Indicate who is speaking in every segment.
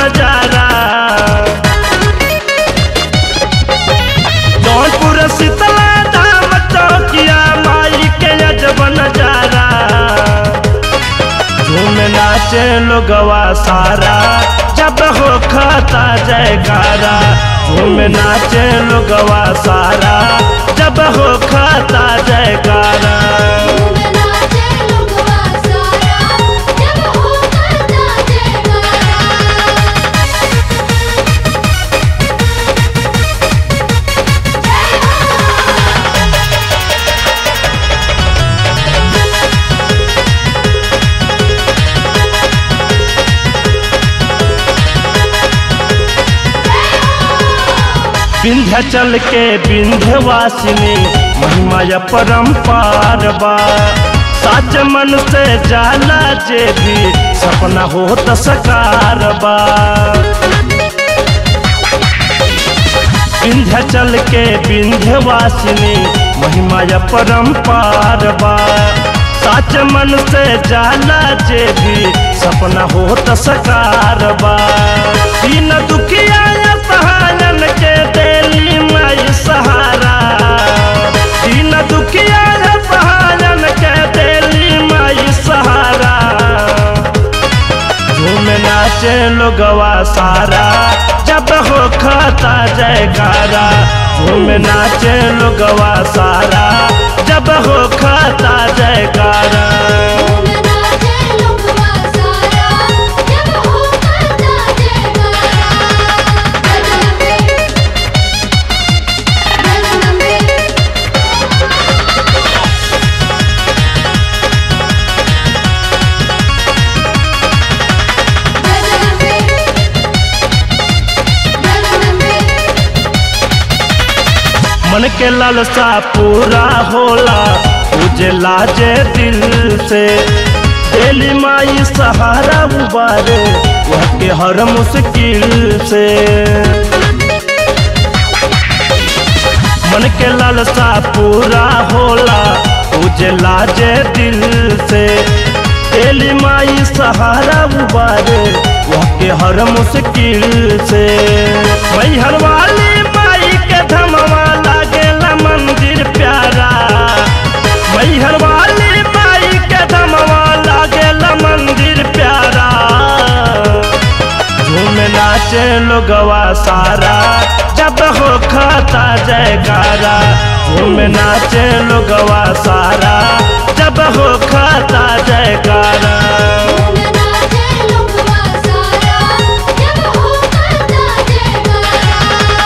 Speaker 1: नजारा जौनपुर शीतला धाम चौकिया माई के अजब नजारा झूम नाचे लोगवा सारा जब हो खाता जयकारा झूम नाचे लोगवा सारा जब हो खाता जयकारा
Speaker 2: झूम नाचे लोगवा सारा जब हो करता जयकारा
Speaker 1: विंध्याचल के विंध्यवासिनी महिमा या परम्पार बा साच मन से जाला जे भी सपना हो त सकार बा विंध्याचल के विंध्यवासिनी महिमा या परम्पार बा साच मन से जाला जे भी सपना हो त सकार बा दीन दुखिया या सहायन के देली माई सहारा दीन दुखिया या सहायन के देली माई सहारा झूम नाचे लोगवा सारा जब हो खाता जयकारा झूम नाचे लोगवा सारा जब हो खाता जयकारा
Speaker 2: झूम नाचे लोगवा सारा जब हो करता जयकारा गजनबे गजनबे गजनबे गजनबे
Speaker 1: मन के लालसा पूरा होला तुझे लाजे दिल से दिली माई सहारा उबारे वह के हर मुश्किल से मन के लालसा पूरा होला तुझे लाजे दिल से दिली माई सहारा उबारे वह के हर मुश्किल से मैहर वाली माई के धमवा लागेला मंदिर प्यारा मैहर वाली माई के धमवा लागेला मंदिर प्यारा झूम नाचे लोगवा सारा जब हो खाता जयकारा झूम नाचे लोगवा सारा जब हो खाता जयकारा
Speaker 2: झूम नाचे लोगवा सारा जब हो करता जयकारा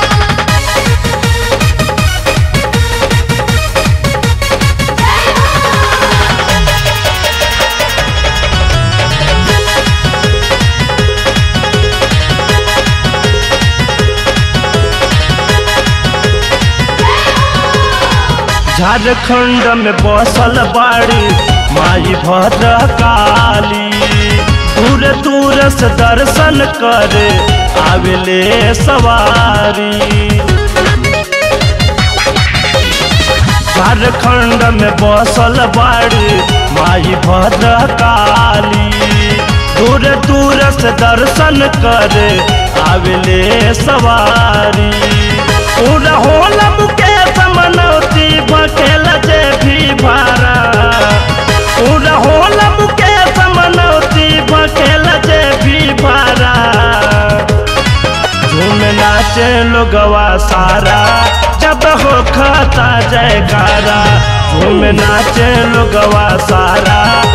Speaker 1: झारखंड में बसल बाड़ी माई भद्र काली दूर दूर से दर्शन करे आवेले सवारी झारखंड में बसल बाड़ी माई भद्र काली दूर दूर से दर्शन करे आवेले सवारी पूरा होला मुकेश मनौती भकेल जे भी भारा पूरा होला मुकेश मनौती भकेल जे भी भारा झूम नाचे लोगवा सारा जब हो खाता जयकारा झूम नाचे लोगवा सारा